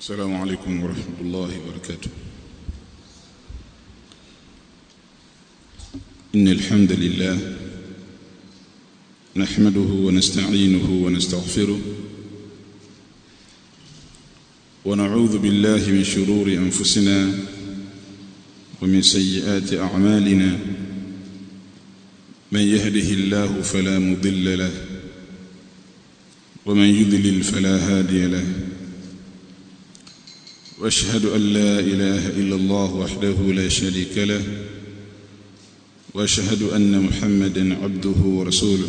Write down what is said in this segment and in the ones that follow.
السلام عليكم ورحمة الله وبركاته إن الحمد لله نحمده ونستعينه ونستغفره ونعوذ بالله من شرور أنفسنا ومن سيئات أعمالنا من يهده الله فلا مضل له ومن يضلل فلا هادي له واشهد ان لا اله الا الله وحده لا شريك له واشهد ان محمدا عبده ورسوله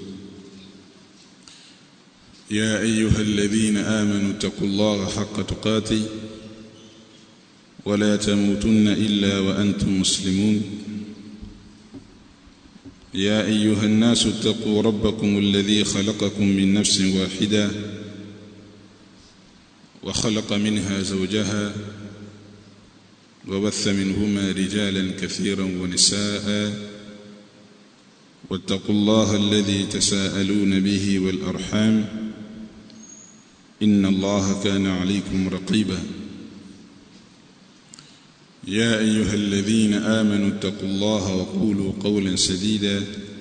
يا ايها الذين امنوا اتقوا الله حق تقاته ولا تموتن الا وانتم مسلمون يا ايها الناس اتقوا ربكم الذي خلقكم من نفس واحده وخلق منها زوجها وبث منهما رجالا كثيرا ونساء واتقوا الله الذي تساءلون به والارحام ان الله كان عليكم رقيبا يا ايها الذين امنوا اتقوا الله وقولوا قولا سديدا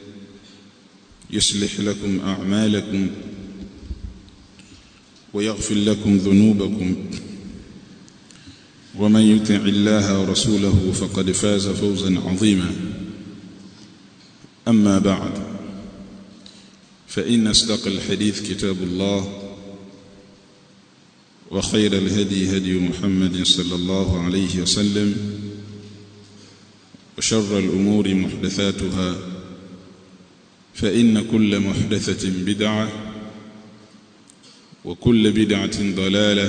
يصلح لكم اعمالكم ويغفر لكم ذنوبكم ومن يطع الله ورسوله فقد فاز فوزا عظيما اما بعد فان اصدق الحديث كتاب الله وخير الهدي هدي محمد صلى الله عليه وسلم وشر الامور محدثاتها فان كل محدثه بدعه وكل بدعة ضلالة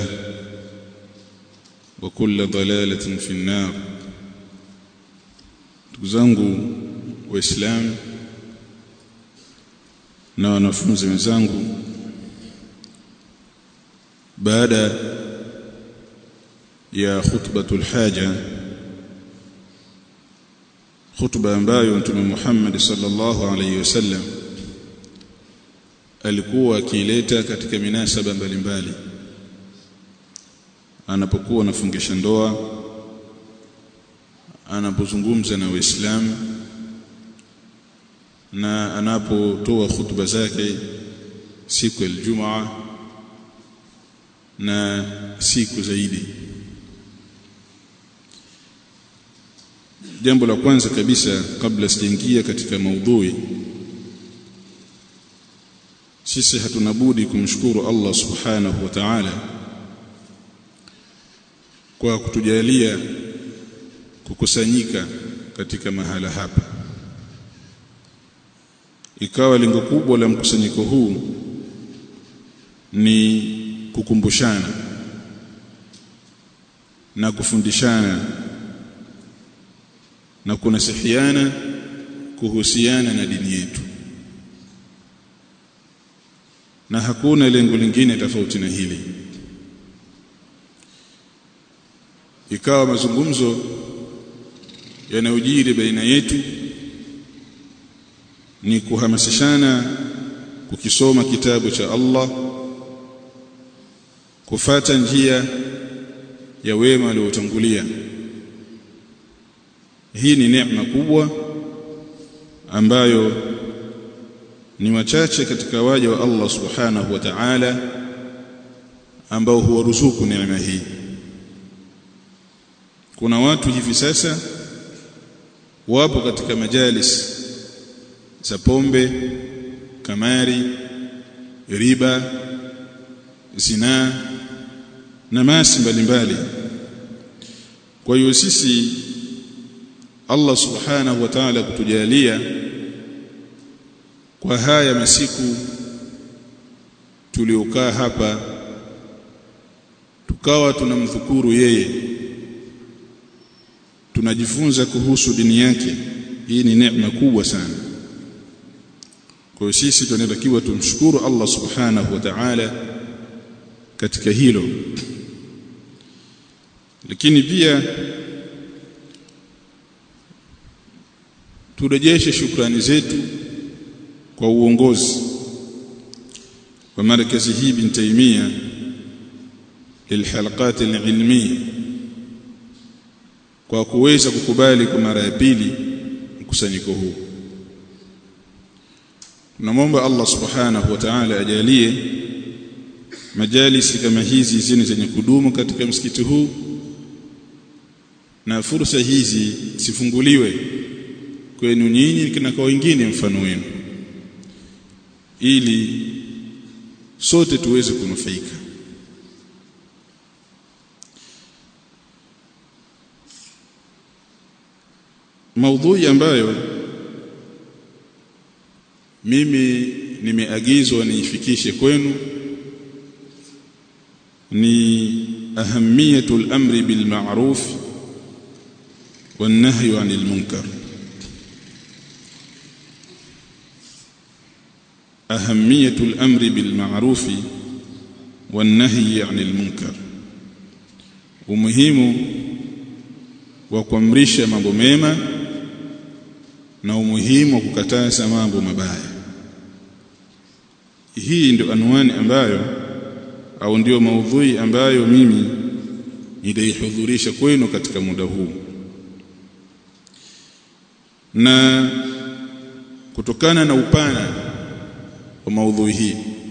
وكل ضلالة في النار تزangu waislamu na wanafunzi wenzangu baada ya khutbatul haja khutba ambayo mtume Muhammad sallallahu alayhi wasallam alikuwa akileta katika minasaba mbalimbali anapokuwa anafungisha ndoa anapozungumza na waislamu na anapotoa hutuba zake siku ya Ijumaa na siku zaidi jambo la kwanza kabisa kabla sijaingia katika maudhui sisi hatuna budi kumshukuru Allah subhanahu wa ta'ala kwa kutujalia kukusanyika katika mahala hapa ikawa lengo kubwa la mkusanyiko huu ni kukumbushana na kufundishana na kunasihiana kuhusiana na dini yetu na hakuna lengo lingine tofauti na hili ikawa mazungumzo yanayojiri baina yetu ni kuhamasishana kukisoma kitabu cha Allah kufata njia ya wema waliotangulia hii ni neema kubwa ambayo ni wachache katika waja wa Allah subhanahu wa ta'ala ambao huwaruzuku neema hii kuna watu hivi sasa wapo katika majalis za pombe kamari riba zinaa na masi mbalimbali kwa hiyo sisi Allah subhanahu wa ta'ala kutujalia kwa haya masiku tuliokaa hapa tukawa tunamdhukuru yeye tunajifunza kuhusu dini yake hii ni neema kubwa sana kwa hiyo sisi tunatakiwa tumshukuru Allah subhanahu wa ta'ala katika hilo lakini pia turejeshe shukrani zetu kwa uongozi wa markazi hii bin Taimia lilhalaqat alilmiyya kwa kuweza kukubali kwa mara ya pili mkusanyiko huu tunamwomba Allah subhanahu wa ta'ala ajalie majalisi kama hizi zini zenye kudumu katika msikiti huu na fursa hizi sifunguliwe kwenu nyinyi na kwa wengine mfano wenu ili sote tuweze kunufaika maudhui ambayo mimi nimeagizwa niifikishe kwenu ni ahamiyatul amri bil ma'ruf wan nahyi 'anil munkar ahamiyatul amri bil ma'ruf wan nahyi 'anil munkar umuhimu wa kuamrisha mambo mema na umuhimu wa kukataza mambo mabaya hii ndio anwani ambayo au ndio maudhui ambayo mimi nitaihudhurisha kwenu katika muda huu na kutokana na upana wa maudhui hii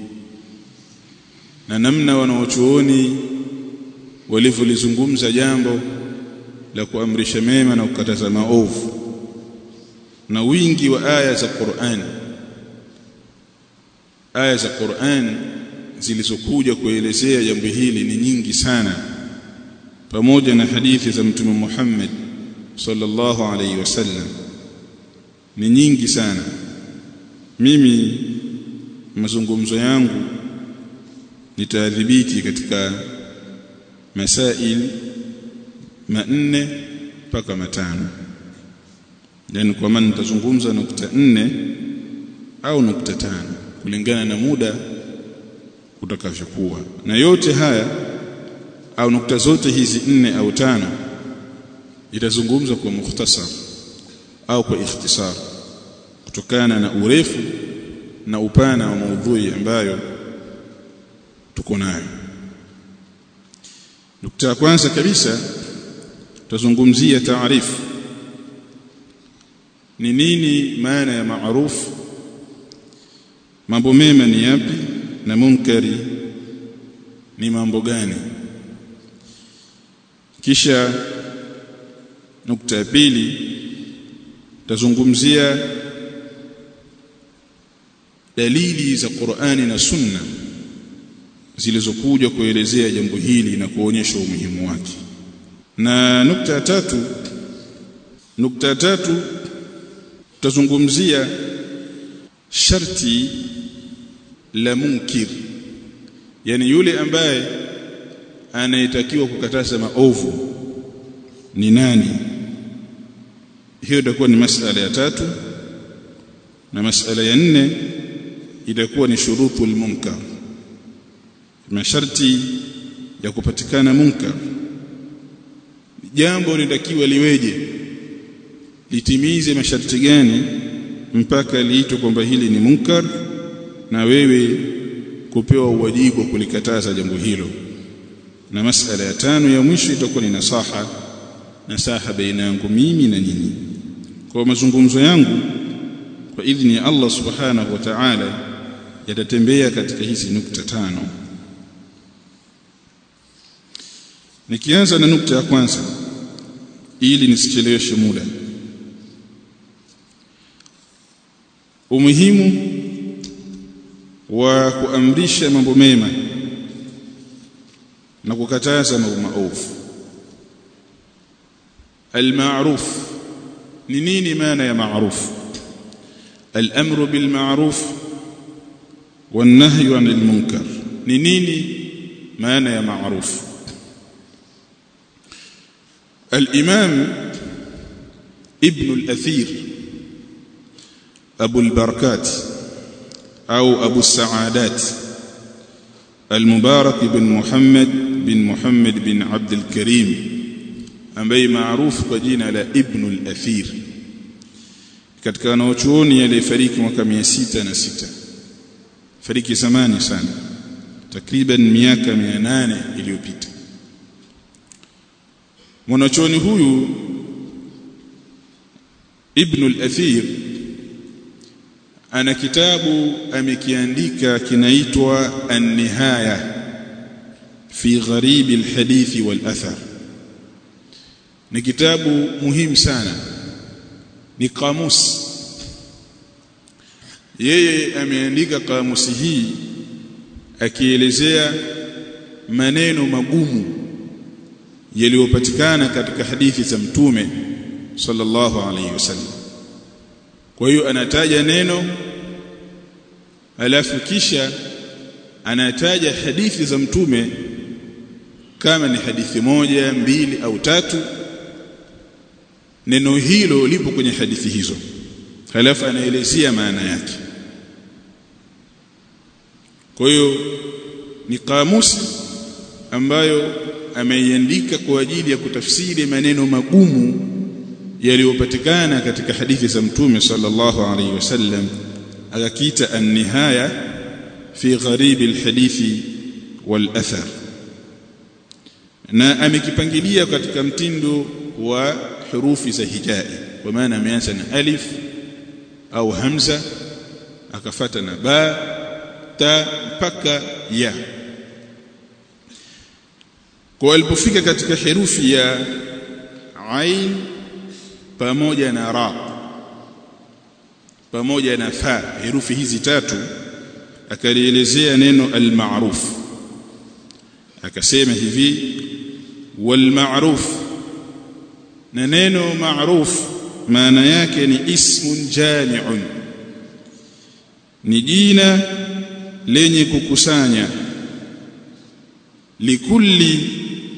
na namna wanaochuoni walivyolizungumza jambo la kuamrisha mema na kukataza maovu na wingi wa aya za Qur'an aya za Qur'an zilizokuja kuelezea jambo hili ni nyingi sana pamoja na hadithi za mtume Muhammad sallallahu alaihi wasallam ni nyingi sana mimi mazungumzo yangu nitaadhibiti katika masail manne mpaka matano yani kwa maana nitazungumza nukta nne au nukta tano kulingana na muda utakavyokuwa na yote haya au nukta zote hizi nne au tano itazungumzwa kwa mukhtasar au kwa ikhtisar kutokana na urefu na upana wa maudhui ambayo tuko nayo nukta ya kwanza kabisa tutazungumzia taarifu ni nini maana ya maarufu mambo mema ni yapi na munkari ni mambo gani kisha nukta ya pili tazungumzia dalili za Qur'ani na Sunna zilizokuja kuelezea jambo hili na kuonyesha umuhimu wake na nukta ya tatu nukta ya tatu tutazungumzia sharti la munkir yani yule ambaye anayetakiwa kukataza maovu ni nani hiyo itakuwa ni masala ya tatu na masala ya nne itakuwa ni shurutul munkar masharti ya kupatikana munkar jambo linatakiwa liweje litimize masharti gani mpaka liitwe kwamba hili ni munkar na wewe kupewa uwajibu wa kulikataza jambo hilo na masala ya tano ya mwisho itakuwa ni nasaha nasaha baina yangu mimi na nyinyi kwa mazungumzo yangu kwa idhini ya Allah subhanahu wa ta'ala yatatembea katika hizi nukta tano nikianza na nukta ya kwanza ili nisicheleweshe muda umuhimu wa kuamrisha mambo mema na kukataza mambo maovu almaruf ni nini maana ya maruf الامر بالمعروف والنهي عن المنكر ni nini maana ya maruf الامام ابن الاثير ابو البركات او ابو السعادات المبارك بن محمد بن محمد بن عبد الكريم ambaye maarufu kwa jina la Ibn al-Athir katika wanaochuoni aliyefariki mwaka 606 fariki zamani sana takriban miaka 800 iliyopita mwanachuoni huyu Ibn al-Athir ana kitabu amekiandika kinaitwa An-Nihaya fi gharib al-hadith wal-athar ni kitabu muhimu sana ni kamusi yeye ameandika kamusi hii akielezea maneno magumu yaliyopatikana katika hadithi za mtume sallallahu alayhi wasallam kwa hiyo anataja neno alafu kisha anataja hadithi za mtume kama ni hadithi moja mbili au tatu neno hilo lipo kwenye hadithi hizo halafu anaelezea maana yake kwa hiyo ni kamusi ambayo ameiandika kwa ajili ya kutafsiri maneno magumu yaliyopatikana katika hadithi za mtume sallallahu alaihi wasallam akakiita an-nihaya fi gharib al-hadithi wal-athar na amekipangilia katika mtindo wa hurufi za hijai kwa maana ameanza na alif au hamza akafata na ba ta mpaka ya kwa alipofika katika herufi ya ain pamoja na ra pamoja na fa herufi hizi tatu akalielezea neno al-ma'ruf akasema hivi wal ma'ruf na neno ma'ruf maana yake ni ismun jami'un ni jina lenye kukusanya likulli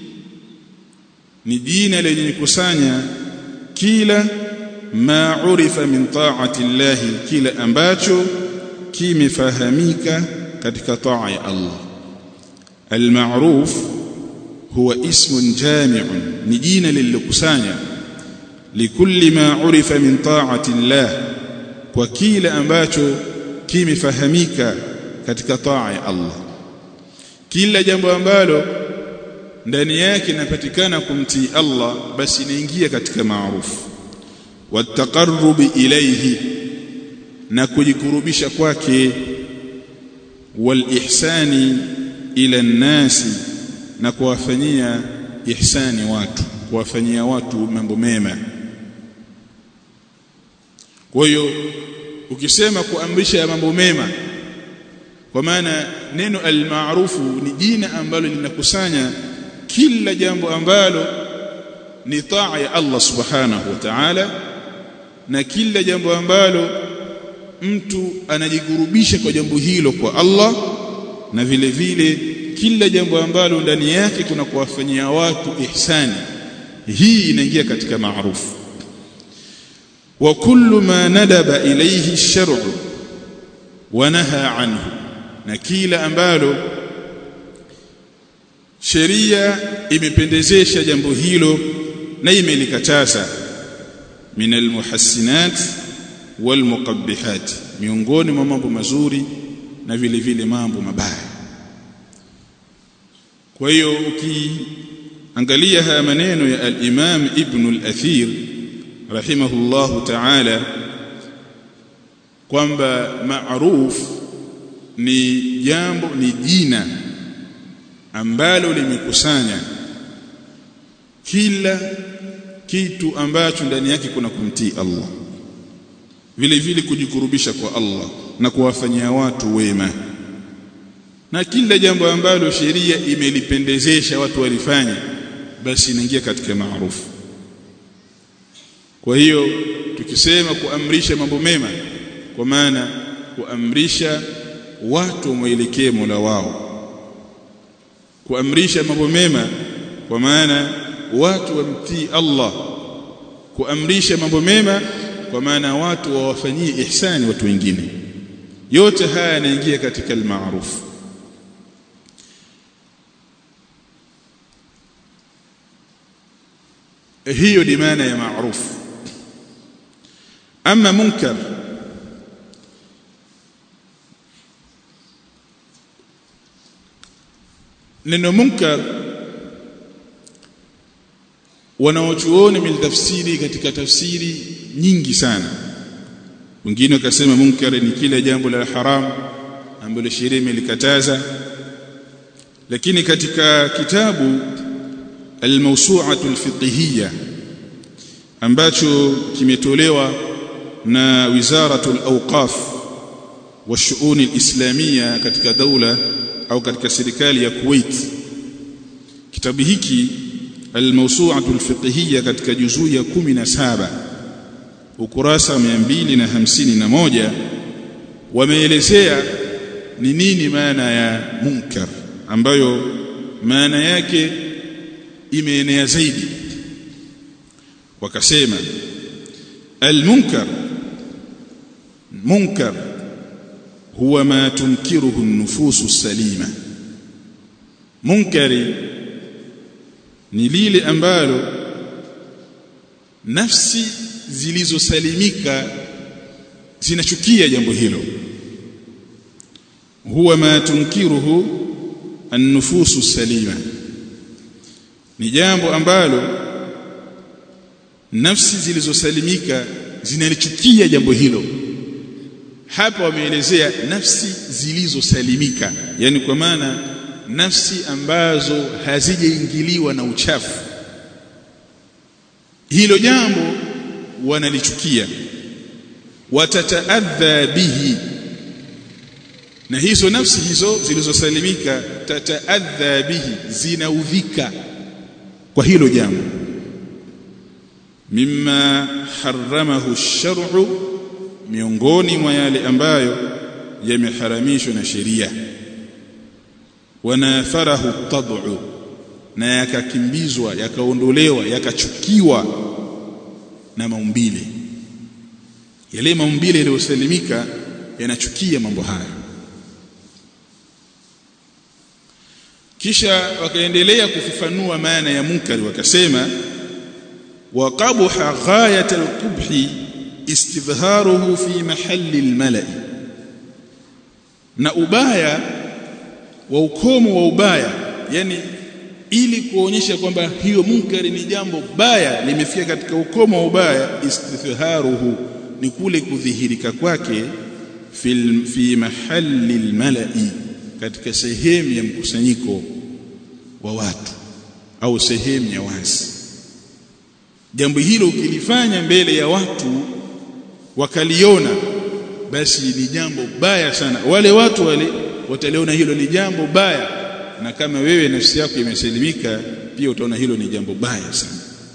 ni jina lenye kukusanya kila ma urifa min ta'ati Allah kila ambacho kimefahamika katika taa ya Allah al-ma'ruf huwa ismun jami'un ni jina lililokusanya likulli ma urifa min ta'ati Allah kwa kila ambacho kimefahamika katika taa ya Allah kila jambo ambalo ndani yake inapatikana kumtii Allah basi inaingia katika maarufu wataqarrubi ilayhi na kujikurubisha kwake wal ihsani ila nasi na kuwafanyia ihsani watu kuwafanyia watu mambo mema kwa hiyo ukisema kuamrisha mambo mema kwa maana neno almaarufu ni jina ambalo linakusanya kila jambo ambalo ni taa ya Allah subhanahu wa ta'ala na kila jambo ambalo mtu anajigurubisha kwa jambo hilo kwa Allah na vile vile kila jambo ambalo ndani yake kuna kuwafanyia watu ihsani hii inaingia katika maarufu wa kullu ma nadaba ilayhi ash-shar'u wa naha anhu na kila ambalo sheria imependezesha jambo hilo na imelikataza min almuhassinat walmuqabbihat miongoni mwa mambo mazuri na vile vile mambo mabaya kwa hiyo ukiangalia haya maneno ya al-Imam Ibn al-Athir rahimahullahu ta'ala kwamba ma'ruf ni jambo ni jina ambalo limekusanya kila kitu ambacho ndani yake kuna kumtii Allah vile vile kujikurubisha kwa Allah na kuwafanyia watu wema na kila jambo ambalo sheria imelipendezesha watu walifanya basi inaingia katika maarufu kwa hiyo tukisema kuamrisha mambo mema kwa maana kuamrisha watu waelekee Mola wao kuamrisha mambo mema kwa maana watu wamtii Allah kuamrisha mambo mema kwa maana watu wawafanyie ihsani watu wengine yote haya yanaingia katika al-ma'ruf hiyo ni maana ya ma'ruf ama munkar neno munkar wanaochuoni miltafsiri katika tafsiri nyingi sana wengine wakasema munkar ni kila jambo la haram ambalo sheria imelikataza lakini katika kitabu al-mawsu'atu al-fiqhiyya ambacho kimetolewa na wizaratu al-awqaf wa shu'un al-islamiyya katika daula au katika serikali ya Kuwait kitabu hiki al-mawsu'atu al-fiqhiyya katika juzuu ya 17 ukurasa 251 wameelezea ni nini maana ya munkar ambayo maana yake imeenea zaidi wakasema al-munkar munkar huwa ma tunkiruhu an-nufusu salima munkari ni lile ambalo nafsi zilizosalimika zinachukia jambo hilo huwa ma tunkiruhu an-nufusu salima ni jambo ambalo nafsi zilizosalimika zinalichukia jambo hilo hapa wameelezea nafsi zilizosalimika yani kwa maana nafsi ambazo hazijaingiliwa na uchafu hilo jambo wanalichukia watataadha bihi na hizo nafsi hizo zilizosalimika tataadha bihi zinaudhika kwa hilo jambo mimma haramahu shar'u miongoni mwa yale ambayo yameharamishwa na sheria wanafarahu tad'u na yakakimbizwa yakaondolewa yakachukiwa na maumbile yale maumbile yaliyosalimika yanachukia mambo haya kisha wakaendelea kufafanua maana ya munkari wakasema wa qabha ghayat al-qubhi istidharuhu fi mahalli al-mala'i na ubaya wa ukomo wa ubaya yani ili kuonyesha kwamba hiyo munkari ni jambo baya limefika katika ukomo wa ubaya istidharuhu ni kule kudhihirika kwake fi fi mahalli al-mala'i katika sehemu ya mkusanyiko wa watu au sehemu ya wazi jambo hilo ukilifanya mbele ya watu wakaliona basi ni jambo baya sana wale watu wale wataliona hilo ni jambo baya na kama wewe nafsi yako imesalimika pia utaona hilo ni jambo baya sana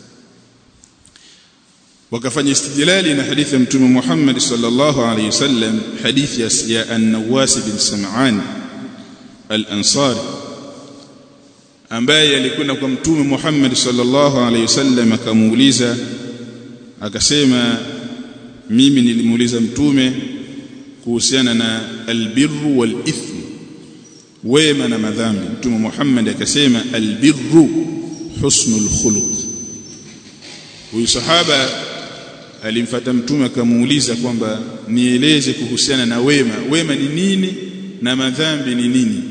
wakafanya istidlali na hadithi ya mtume Muhammad sallallahu alaihi wasallam hadithi ya an-Nawas bin Sam'an al-Ansari ambaye alikwenda kwa mtume Muhammad sallallahu alaihi wasallam akamuuliza akasema mimi nilimuuliza mtume kuhusiana na albirru wal ithm wema na madhambi mtume Muhammad akasema albirru husnul khuluq huyu sahaba alimfuata mtume akamuuliza kwamba nieleze kuhusiana na wema wema ni nini na madhambi ni nini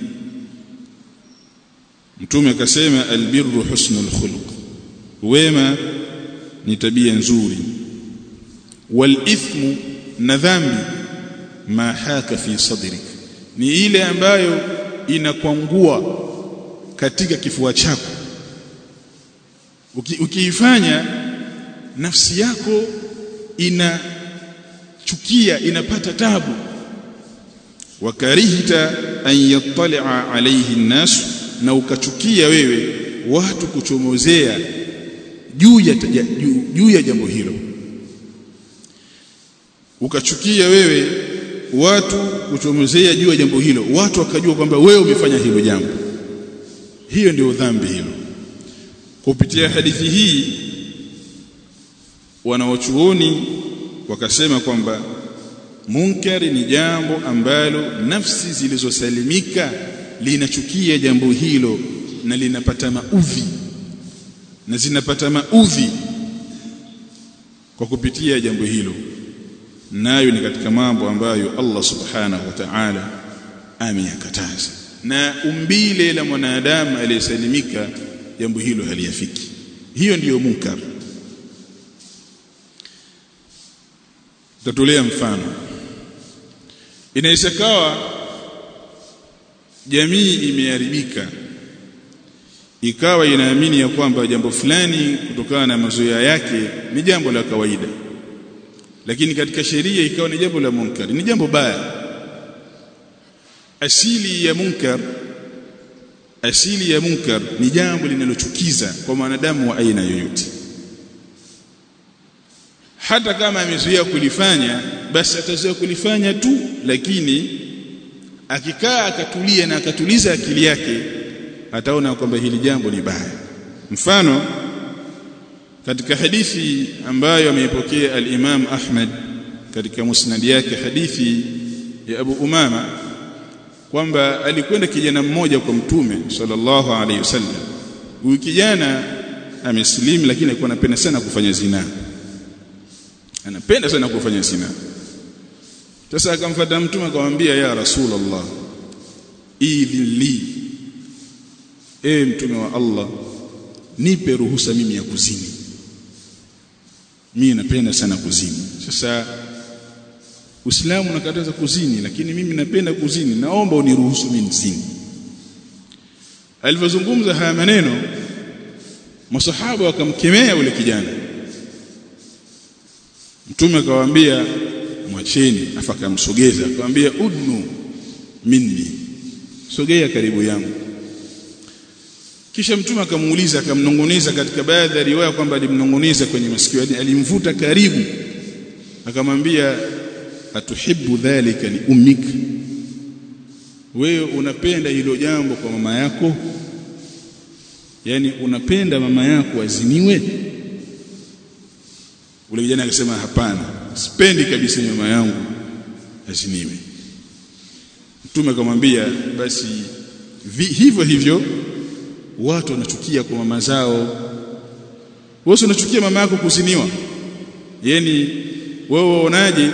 mtume akasema albirru husnul khuluq wema ni tabia nzuri wal ithmu na dhambi ma haka fi sadrik ni ile ambayo inakwangua katika kifua chako ukiifanya nafsi yako inachukia inapata tabu wakarihta an yattali'a alayhi an-nas na ukachukia wewe watu kuchomozea juu ya juu ya jambo hilo ukachukia wewe watu kuchomozea juu ya jambo hilo watu wakajua kwamba wewe umefanya hilo jambo hiyo ndio dhambi hilo kupitia hadithi hii wanawachuoni wakasema kwamba munkari ni jambo ambalo nafsi zilizosalimika linachukia jambo hilo na linapata maudhi na zinapata maudhi kwa kupitia jambo hilo nayo ni katika mambo ambayo Allah subhanahu wa ta'ala ameyakataza na umbile la mwanadamu aliyesalimika jambo hilo haliyafiki hiyo ndiyo munkar tatolea mfano inaweza kawa jamii imeharibika ikawa inaamini ya kwamba jambo fulani kutokana na mazoea yake ni jambo la kawaida lakini katika sheria ikawa ni jambo la munkar ni jambo baya asili ya munkar asili ya munkar ni jambo linalochukiza kwa mwanadamu wa aina yoyote hata kama amezoea kulifanya basi atazoea kulifanya tu lakini akikaa akatulia na akatuliza akili yake ataona kwamba hili jambo ni baya mfano katika hadithi ambayo ameipokea al-Imam Ahmad katika musnad yake hadithi ya Abu Umama kwamba alikwenda kijana mmoja kwa mtume sallallahu alaihi wasallam huyu kijana amesilimu lakini alikuwa anapenda sana kufanya zina anapenda sana kufanya zina sasa akamfuata mtume akamwambia ya rasulullah idhin li e mtume wa Allah nipe ruhusa mimi ya kuzini mimi napenda sana kuzini sasa Uislamu unakataza kuzini lakini mimi napenda kuzini naomba uniruhusu mimi nizini Alivyozungumza haya maneno masahaba wakamkemea ule kijana Mtume akawaambia mwacheni afakamsogeza akamwambia udnu minni sogea karibu yangu kisha mtume akamuuliza akamnong'oneza katika baadhi ya riwaya kwamba alimnong'oneza kwenye masikio alimvuta karibu akamwambia atuhibbu dhalika li ummik wewe unapenda hilo jambo kwa mama yako yani unapenda mama yako aziniwe ule kijana akasema hapana sipendi kabisa mama yangu aziniwe mtume akamwambia basi vi, hivyo hivyo watu wanachukia kwa mama zao wewe unachukia mama yako kuziniwa yani wewe waonaje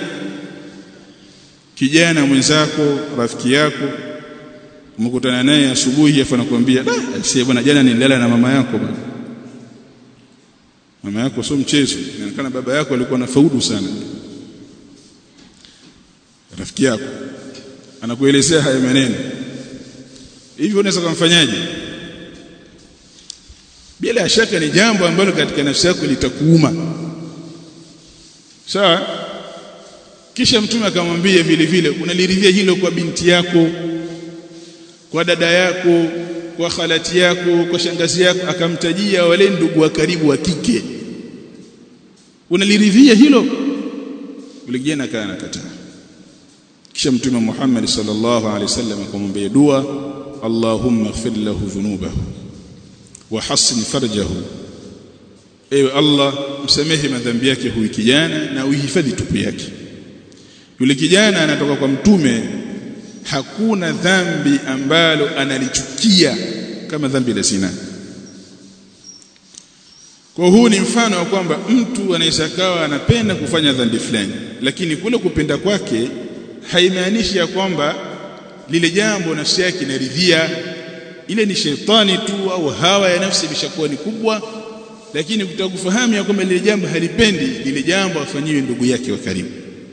kijana mwenzako rafiki yako umekutana naye asubuhi afa nakwambia ah sie bwana jana nilala na mama yako bwana mama yako sio mchezo inaonekana baba yako alikuwa na faudu sana rafiki yako anakuelezea haya maneno hivyo unaweza kumfanyaje bila shaka ni jambo ambalo katika nafsi yako litakuuma sawa kisha mtume akamwambia vile vile unaliridhia hilo kwa binti yako kwa dada yako kwa khalati yako kwa shangazi yako akamtajia wale ndugu wa karibu wa kike unaliridhia hilo yule kijana akawa anakataa kisha mtume Muhammad sallallahu alaihi wasallam akamwambia dua Allahumma ighfir lahu dhunubahu wa hassin farjahu ewe Allah msamehe madhambi yake huyu kijana na uhifadhi tupu yake yule kijana anatoka kwa mtume hakuna dhambi ambalo analichukia kama dhambi la zina kwa huu ni mfano wa kwamba mtu anaweza kawa anapenda kufanya dhambi fulani lakini kule kupenda kwake haimaanishi ya kwamba lile jambo nafsi yake inaridhia ile ni shetani tu au hawa ya nafsi imeshakuwa ni kubwa lakini kutaka kufahamu ya kwamba lile jambo halipendi lile jambo afanyiwe ndugu yake wa karibu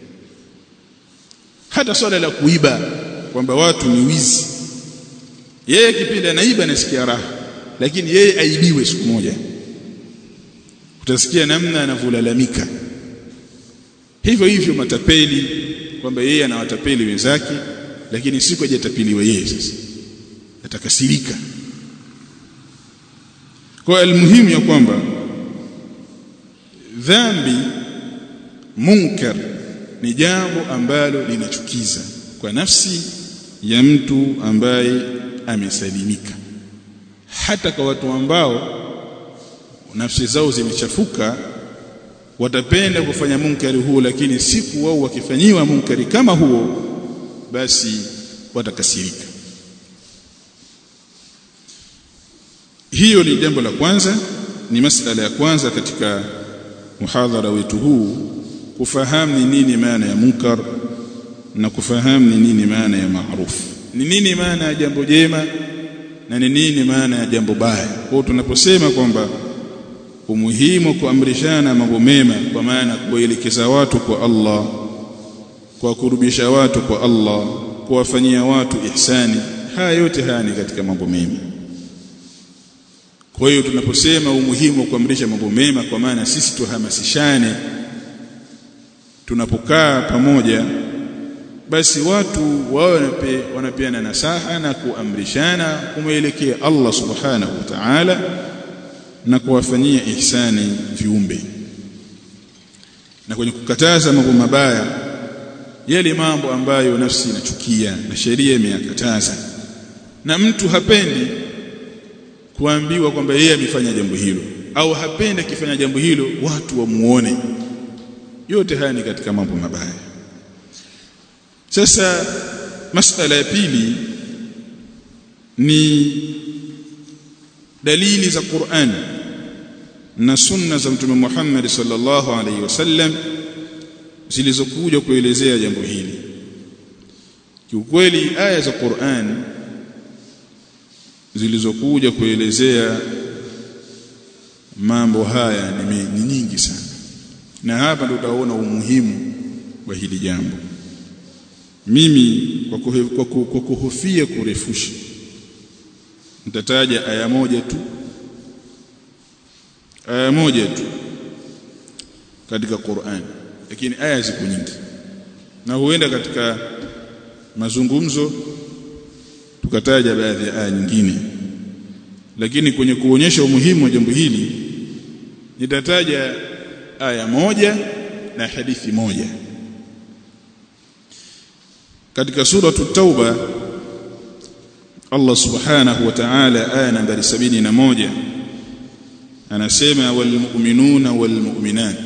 hata swala la kuiba kwamba watu ni wizi yeye kipindi anaiba anasikia raha lakini yeye aibiwe siku moja utasikia namna anavyolalamika hivyo hivyo matapeli kwamba yeye anawatapeli wenzake lakini siku hajatapeliwa yeye sasa atakasirika kwa almuhimu ya kwamba dhambi munkar ni jambo ambalo linachukiza kwa nafsi ya mtu ambaye amesalimika hata kwa watu ambao nafsi zao zimechafuka watapenda kufanya munkari huo lakini siku wao wakifanyiwa munkari kama huo basi watakasirika hiyo ni jambo la kwanza ni masala ya kwanza katika muhadhara wetu huu kufahamu ni nini maana ya munkar na kufahamu ni nini maana ya maarufu ni nini maana ya jambo jema na ni nini maana ya jambo baya kwa tunaposema kwamba umuhimu kuamrishana mambo mema kwa maana kuwaelekeza watu kwa Allah kwa kurubisha watu kwa Allah kuwafanyia watu ihsani haya yote haya ni katika mambo mema kwa hiyo tunaposema umuhimu wa kuamrisha mambo mema kwa maana sisi tuhamasishane tunapokaa pamoja basi watu wao wanape, wanapeana nasaha na kuamrishana kumwelekea Allah subhanahu wa ta'ala na kuwafanyia ihsani viumbe na kwenye kukataza mambo mabaya yale mambo ambayo nafsi inachukia na sheria imeyakataza na mtu hapendi kuambiwa kwamba yeye amefanya jambo hilo au hapendi akifanya jambo hilo watu wamuone yote haya ni katika mambo mabaya sasa masala ya pili ni dalili za Qur'an na sunna za Mtume Muhammad sallallahu alaihi wasallam zilizokuja kuelezea jambo hili kiukweli aya za Qur'an zilizokuja kuelezea mambo haya ni, ni nyingi sana na hapa ndio utaona umuhimu wa hili jambo mimi kwa, kuhe, kwa, kwa, kwa kuhofia kurefusha nitataja aya moja tu aya moja tu katika Qur'an lakini aya ziko nyingi na huenda katika mazungumzo tukataja baadhi ya aya nyingine lakini kwenye kuonyesha umuhimu wa jambo hili nitataja aya moja na hadithi moja katika sura tauba Allah subhanahu wa ta'ala aya nambari 71 anasema walmu'minuna walmu'minat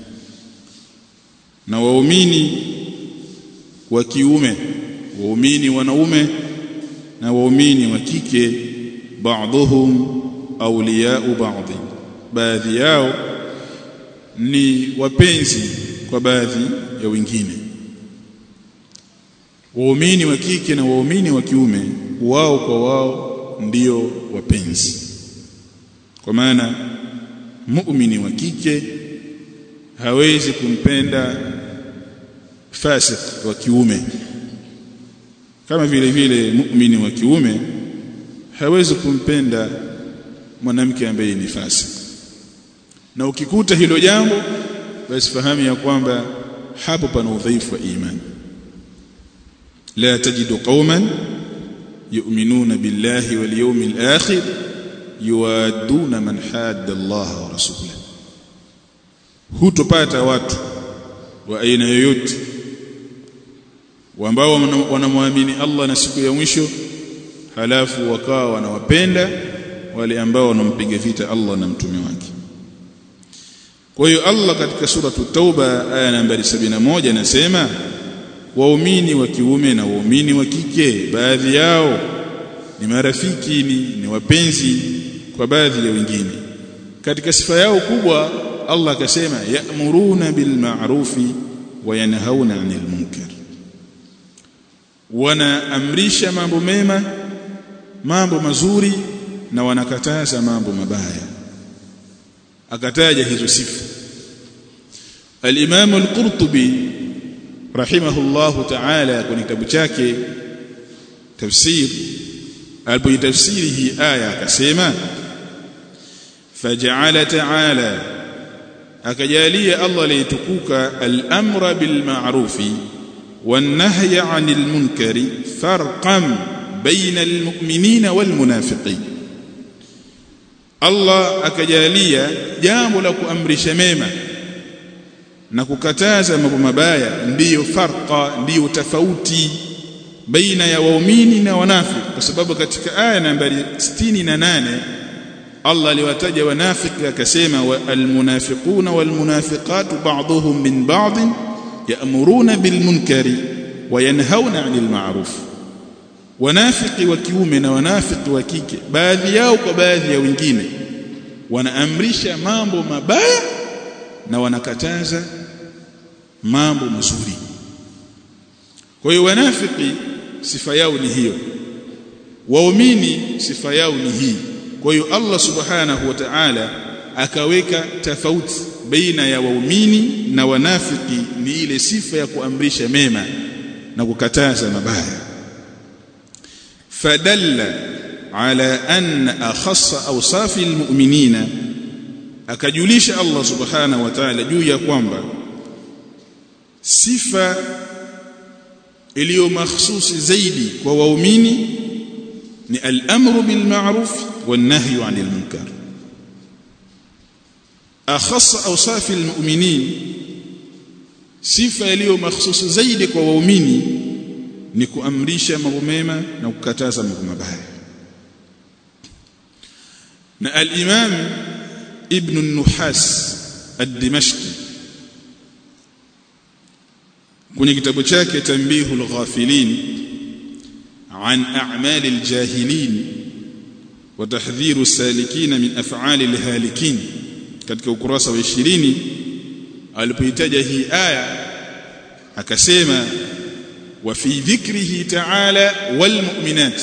na waumini wa kiume waumini wanaume na waumini wa kike ba'dhum awliya'u ba'd baadhi yao ni wapenzi kwa baadhi ya wengine waumini wa kike na waumini wa kiume wao kwa wao ndio wapenzi kwa maana muumini wa kike hawezi kumpenda fasik wa kiume kama vile vile muumini wa kiume hawezi kumpenda mwanamke ambaye ni fasik na ukikuta hilo jambo basi fahamu ya kwamba hapo pana udhaifu wa imani la tajidu qauman yu'minuna billahi wal yawmil akhir yuaduna man hadda Allah wa rasulahu hutopata watu wa aina yoyote ambao wanamwamini Allah na siku ya mwisho halafu wakawa wanawapenda wale ambao wanampiga vita Allah na mtume wake kwa hiyo Allah katika sura Tauba aya nambari 71 anasema waumini wa kiume na waumini wa kike baadhi yao ni marafiki ni, ni wapenzi kwa baadhi ya wengine katika sifa yao kubwa Allah akasema ya'muruna bil ma'rufi wa yanhauna 'anil munkar wanaamrisha mambo mema mambo mazuri na wanakataza mambo mabaya akataja hizo sifa al-Imam al-Qurtubi rahimahullahu ta'ala kwenye kitabu chake tafsir alipotafsiri hii aya akasema faja'ala ta'ala akajalia Allah alitukuka al-amra bil ma'rufi wan-nahya 'anil munkari farqan baina al-mu'minina wal munafiqin Allah akajalia jambo la kuamrisha mema na kukataza mambo mabaya ndiyo farqa ndiyo tofauti baina ya waumini na wanafiki kwa sababu katika aya nambari 68 Allah aliwataja wanafiki akasema almunafiquna walmunafiqatu ba'dhuhum min ba'd ya'muruna bilmunkari wa yanhauna 'anil ma'ruf wanafiki wa kiume na wanafiki wa kike baadhi yao kwa baadhi ya wengine wanaamrisha mambo mabaya na wanakataza mambo mazuri kwa hiyo wanafiki sifa yao ni hiyo waumini sifa yao ni hii kwa hiyo Allah subhanahu wa ta'ala akaweka tofauti baina ya waumini na wanafiki ni ile sifa ya kuamrisha mema na kukataza mabaya fadalla ala anna akhassa awsafi almu'minina akajulisha Allah subhanahu wa ta'ala juu ya kwamba sifa iliyo mahsusi zaidi kwa waumini ni al-amru bil ma'ruf wan nahyu 'anil munkar akhassa awsafi almu'minin sifa iliyo mahsusi zaidi kwa waumini ni kuamrisha mambo mema na kukataza mambo mabaya na al-imam ibn an-nuhas ad-dimashqi kwenye kitabu chake tanbihul ghafilin an a'mal al-jahilin wa tahdhiru as-salikin min af'al al-halikin katika ukurasa wa 20 alipoitaja hii aya akasema wa fi dhikrihi ta'ala wal mu'minat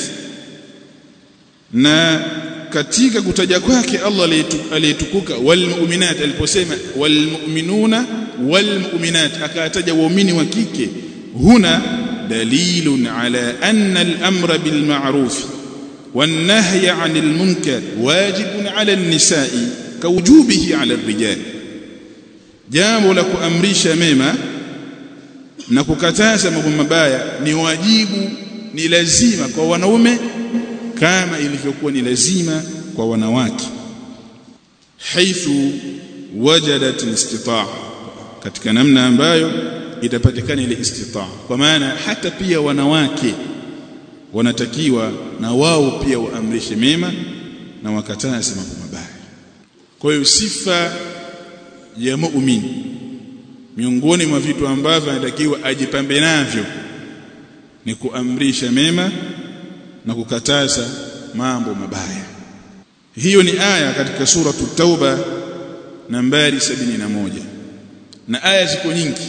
na katika kutaja kwake Allah aliyetukuka wal mu'minat aliposema wal mu'minuna wal mu'minat akataja waumini wa kike huna dalilun ala anna al amra bil ma'ruf wan nahya 'anil munkar wajibun 'ala an-nisa'i kawujubihi 'ala ar-rijal jambo la kuamrisha mema na kukataza mambo mabaya ni wajibu ni lazima kwa wanaume kama ilivyokuwa ni lazima kwa wanawake haithu wajadat istitaa katika namna ambayo itapatikana ile istitaa kwa maana hata pia wanawake wanatakiwa na wao pia waamrishe mema na wakataze mambo mabaya kwa hiyo sifa ya muumini miongoni mwa vitu ambavyo anatakiwa ajipambe navyo ni kuamrisha mema na kukataza mambo mabaya hiyo ni aya katika sura tauba nambari 71 na aya ziko nyingi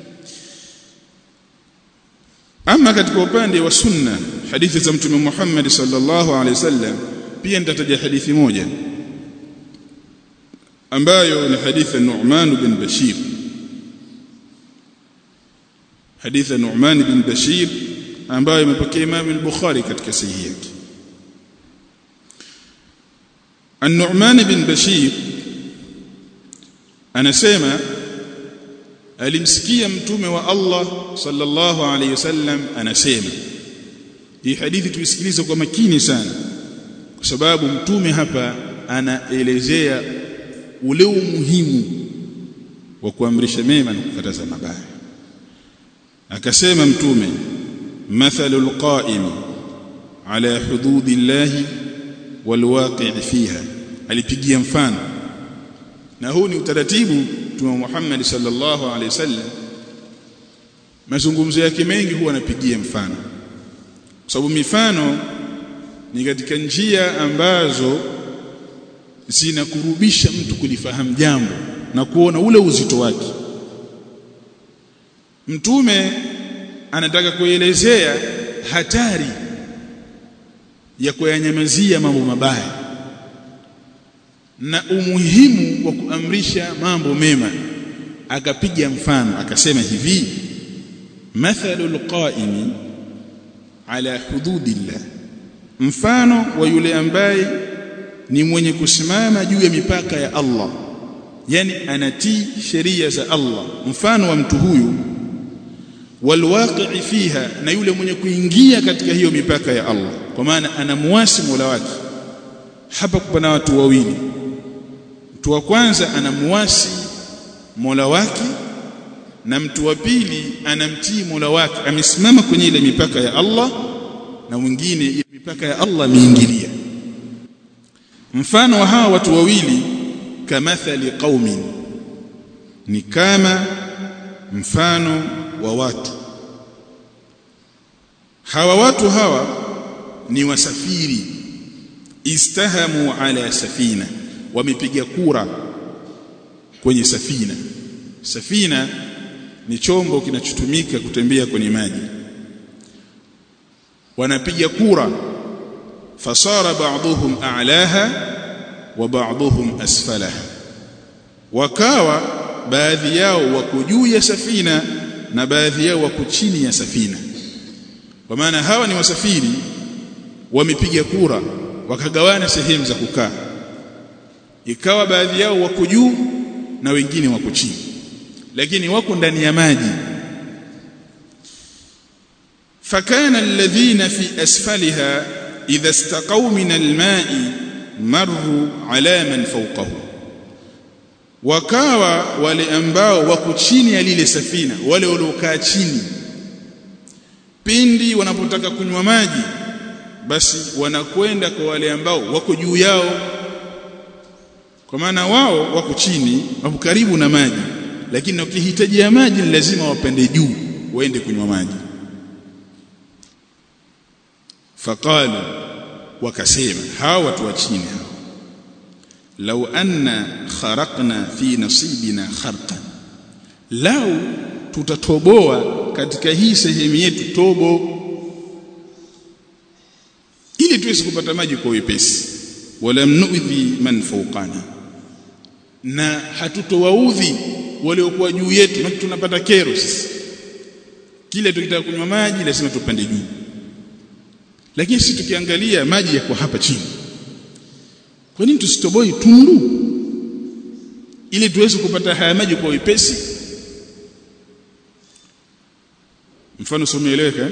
ama katika upande wa sunna hadithi za mtume Muhammad sallallahu alaihi wasallam pia nitataja hadithi moja ambayo ni hadithi ya Nu'man bin Bashir hadithi ya Nu'man bin Bashir ambayo imepokea Imam al-Bukhari katika sahihi yake An-Nu'man bin Bashir anasema alimsikia mtume wa Allah sallallahu alayhi wasallam anasema hii hadithi tuisikilize kwa makini sana kwa sababu mtume hapa anaelezea ule umuhimu wa kuamrisha mema na kukataza mabaya akasema mtume mathalul qa'im ala hududillahi walwaqi' fiha alipigia mfano na huu ni utaratibu mtume Muhammad sallallahu alaihi wasallam mazungumzo yake mengi huwa anapigia mfano kwa sababu mifano ni katika njia ambazo zinakurubisha mtu kulifahamu jambo na kuona ule uzito wake mtume anataka kuelezea hatari ya kuyanyamazia mambo mabaya na umuhimu wa kuamrisha mambo mema akapiga mfano akasema hivi mathalul qaimi ala hududillah mfano wa yule ambaye ni mwenye kusimama juu ya mipaka ya Allah yani anatii sheria za Allah mfano wa mtu huyu walwaqi'i fiha na yule mwenye kuingia katika hiyo mipaka ya Allah kwa maana anamuasi Mola wake hapa kuna watu wawili mtu wa kwanza anamuasi Mola wake na mtu wa pili anamtii Mola wake amesimama kwenye ile mipaka ya Allah na mwingine ile mipaka ya Allah ameingilia mfano wa hawa watu wawili kamathali qaumin ni kama mfano wa watu hawa watu hawa ni wasafiri istahamu ala safina wamepiga kura kwenye safina safina ni chombo kinachotumika kutembea kwenye maji wanapiga kura fasara ba'dhum a'laha wa ba'dhum asfalaha wakawa baadhi yao wako juu ya safina na baadhi yao wako chini ya safina kwa maana hawa ni wasafiri wamepiga kura wakagawana sehemu za kukaa ikawa baadhi yao wako juu na wengine wako chini lakini wako ndani ya maji fakana alladhina fi asfaliha idha istaqaw min alma'i marru ala man fawqahu wakawa wale ambao wako chini ya lile safina wale waliokaa chini pindi wanapotaka kunywa maji basi wanakwenda kwa wale ambao wako juu yao kwa maana wao wako chini wako karibu na maji lakini ukihitaji ya maji ni lazima wapande juu waende kunywa maji faqalu wakasema hawa watu wa chini hawa law anna kharaqna fi nasibina kharqan lau tutatoboa katika hii sehemu yetu tobo ili tuweze kupata maji kwa wepesi wala mnuidhi man fawqana na hatutowaudhi waliokuwa juu yetu na tunapata kero sisi kile tukitaka kunywa maji lazima tupande juu lakini sisi tukiangalia maji yako hapa chini kwa nini tusitoboi tundu ili tuweze kupata haya maji kwa wepesi mfano someeleweka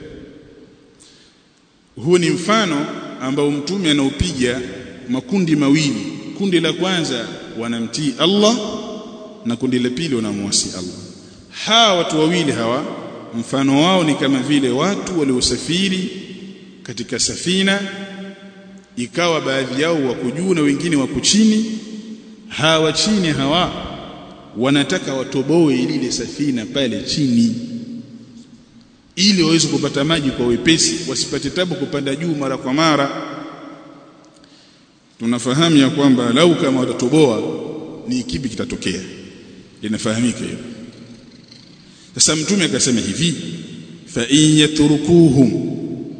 huu ni mfano ambao mtume anaupiga makundi mawili kundi la kwanza wanamtii Allah na kundi la pili wanamwasi Allah hawa watu wawili hawa mfano wao ni kama vile watu waliosafiri katika safina ikawa baadhi yao wako juu na wengine wako chini hawa chini hawa wanataka watoboe lile safina pale chini ili waweze kupata maji kwa wepesi wasipate tabu kupanda juu mara kwa mara tunafahamu ya kwamba lau kama watatoboa ni kipi kitatokea linafahamika hilo sasa mtume akasema hivi fa in yatrukuhum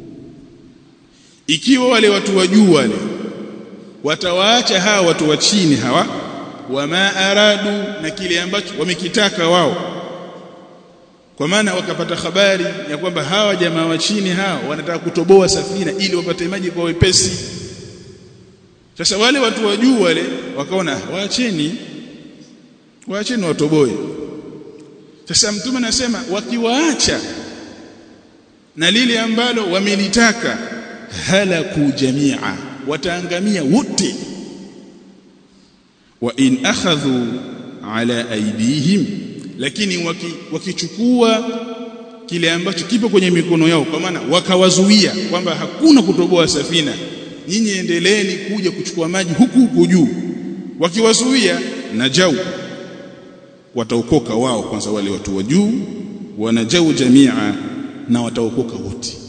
ikiwa wale watu wa juu wale watawaacha hawa watu wa chini hawa wama aradu na kile ambacho wamekitaka wao kwa maana wakapata habari ya kwamba hawa jamaa wa chini hawa wanataka kutoboa safina ili wapate maji kwa wepesi sasa wale watu wa juu wale wakaona waacheni waacheni watoboe sasa mtume anasema wakiwaacha na lile ambalo wamelitaka halaku jamia wataangamia wote wa in akhadhu ala aidihim lakini wakichukua waki kile ambacho kipo kwenye mikono yao kwa maana wakawazuia kwamba hakuna kutoboa safina nyinyi endeleeni kuja kuchukua maji huku huku juu wakiwazuia najau wataokoka wao kwanza wale watu wa juu wanajau jamia na wataokoka wote